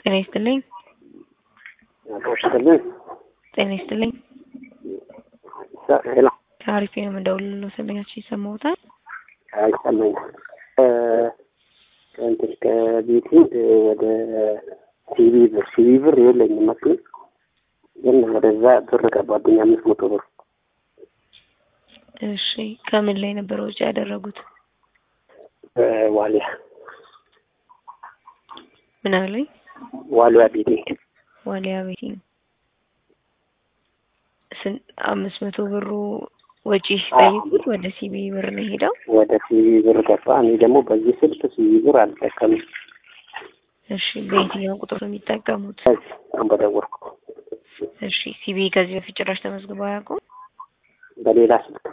ጤና ይስጥልኝ። ይስጥልኝ። ጤና ይስጥልኝ። ሄሎ ከአሪፍ ነው የምደውልልዎ ስልኛችሁ ይሰማዎታል? አይሰማኝም። ከእንትን ከቤቴ ወደ ሲቪ ብር ሲቪ ብር የለኝም መስሎኝ ግን ወደዛ ብር ገባብኝ አምስት መቶ ብር እሺ ከምን ላይ ነበር ወጪ ያደረጉት? ዋሊያ ምን አለኝ? ዋሊያ ቤቴ ዋሊያ ቤቲንግ ስን አምስት መቶ ብሩ ወጪ ሲጠይቁት ወደ ሲቢ ብር ነው ሄደው ወደ ሲቪ ብር ገባ። እኔ ደግሞ በዚህ ስልክ ሲቪ ብር አልጠቀምም። እሺ በየትኛው ቁጥር ነው የሚጠቀሙት? ከዚህ አሁን በደወልኩ እሺ ሲቢ ከዚህ በፊት ጭራሽ ተመዝግበው አያውቁም? በሌላ ስልክ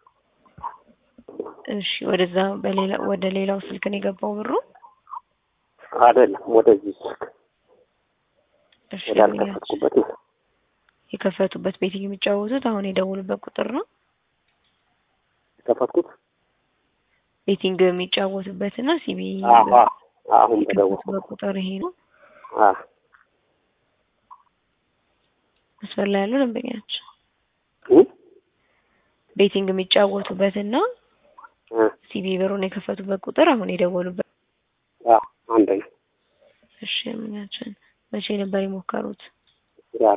እሺ ወደዛ በሌላ ወደ ሌላው ስልክ ነው የገባው ብሩ? አይደለም ወደዚህ ስልክ እሺ ወዳልከፈትኩበት ነው። የከፈቱበት ቤቲንግ የሚጫወቱት አሁን የደውሉበት ቁጥር ነው? ከፈትኩት ቤቲንግ የሚጫወቱበት እና ሲቢ አዎ አሁን በደወልኩ የከፈቱበት ቁጥር ይሄ ነው። አዎ መስመር ላይ ያሉ ደንበኛቸው እ ቤቲንግ የሚጫወቱበት እና እ ሲቢ ብሩን የከፈቱበት ቁጥር አሁን የደወሉበት። አዎ አንድ ነው። እሺ ደንበኛችን መቼ ነበር የሞከሩት? ዛሬ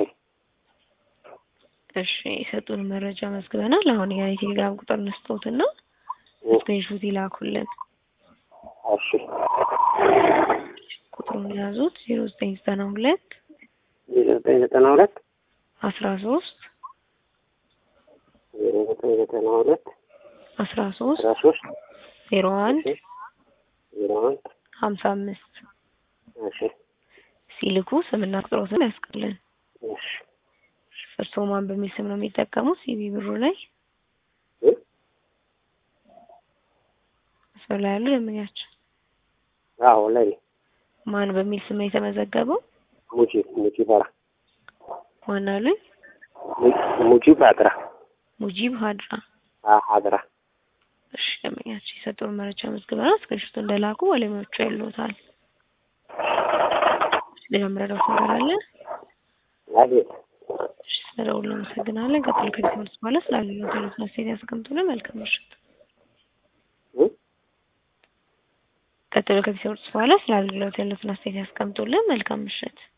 እሺ የሰጡን መረጃ መዝግበናል። አሁን ያ የቴሌግራም ቁጥር እንስጦትና ስክሪንሾት ይላኩልን። እሺ ቁጥሩን የያዙት ዜሮ ዘጠኝ ዘጠና ሁለት ዜሮ ዘጠኝ ዘጠና ሁለት አስራ ሶስት ዜሮ ዘጠኝ ዘጠና ሁለት አስራ ሶስት አስራ ሶስት ዜሮ አንድ እሺ ዜሮ አንድ ሀምሳ አምስት እሺ ሲልኩ ስምና ቁጥሮትን ያስቀልን። እሺ እርስዎ ማን በሚል ስም ነው የሚጠቀሙት? ሲቢ ብሩ ላይ እ መስመር ላይ ያሉ ደንበኛቸው አዎ ላይ ማን በሚል ስም ነው የተመዘገበው? ሙጂ ሙጂ ባራ ማን አሉኝ? ሙጂ ባድራ ሙጂብ ሀድራ። አ ሀድራ እሺ ደንበኛቸው የሰጡን መረጃ መዝግበናል። እስክሪንሾት እንደላኩ ባለሙያዎቹ ያሉታል። ሌላ መረዳት ነገር አለ? አቤት እሺ ስለደውሉ እናመሰግናለን። ቀጥሎ ከዚህ ትምህርት በኋላ ስላገኘሁት ያሉትን አስተያየት ያስቀምጡልን። መልካም ምሽት። እ ቀጥሎ ከዚህ ትምህርት በኋላ ስላገኘሁት ያሉትን አስተያየት ያስቀምጡልን። መልካም ምሽት።